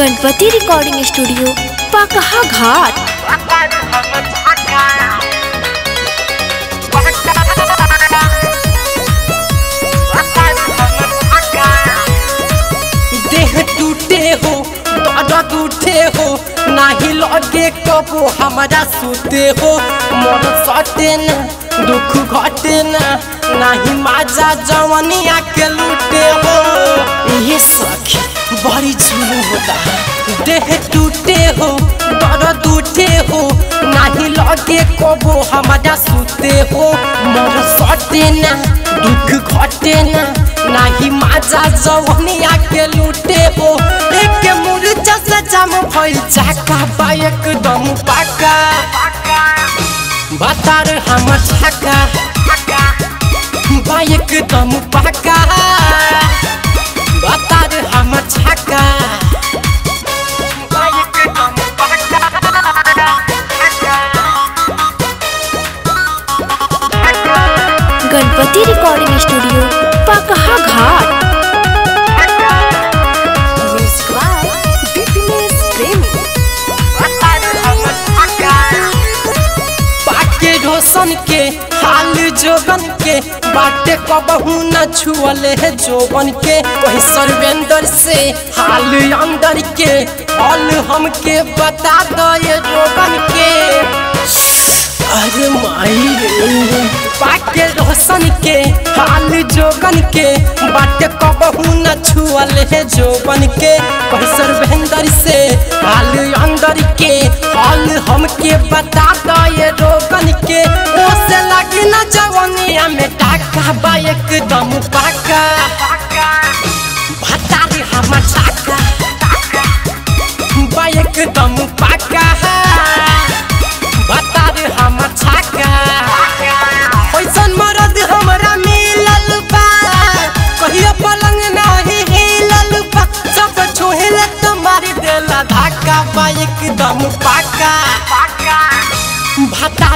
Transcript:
Ganpati recording studio पकहा घाट देह टूटे हो दर्द उठे हो नाही लगे कबो हमारा सुते हो मन सटे न दुख घटे न नाही माजा जवनिया के लूटे हो ये सखी बड़ी झूम होता देह टूटे हो दर्द उठे हो नाही लगे कबो हमारा सुते हो मन सटे न दुख घटे न नाही माझा जवनिया के लूटे हो एक मुरझा से जम भइल चाका बा एकदम पाका बतार हम छका बा एकदम पाका बतार हम छका बा एकदम गणपति रिकॉर्डिंग स्टूडियो पकहा घाट म्यूजिक बाय दीपिनेश प्रेमी पाके रोशन के हाल जोगन के बाटे कबहू न छुअले है जोबन के वही सर्वेंद्र से हाल अंदर के हाल हमके बता दो ये रोगन के अरे माई रे पाके रोशन के हाल जोगन के बाटे कबहू न छुअले है जोबन के वही सर्वेंद्र से हाल अंदर के हाल हमके बता दो ये रोगन के ओसे लगी न जवनिया में टाका बा एकदम पाका बता दे हम टाका बा एकदम पाका बता दे हम छाका पैसन मरद हमरा मिलल बा कहियो पलंग नाही हिलल बा सब छुहिल तुम्हारी देला धाका बा एकदम पाका भता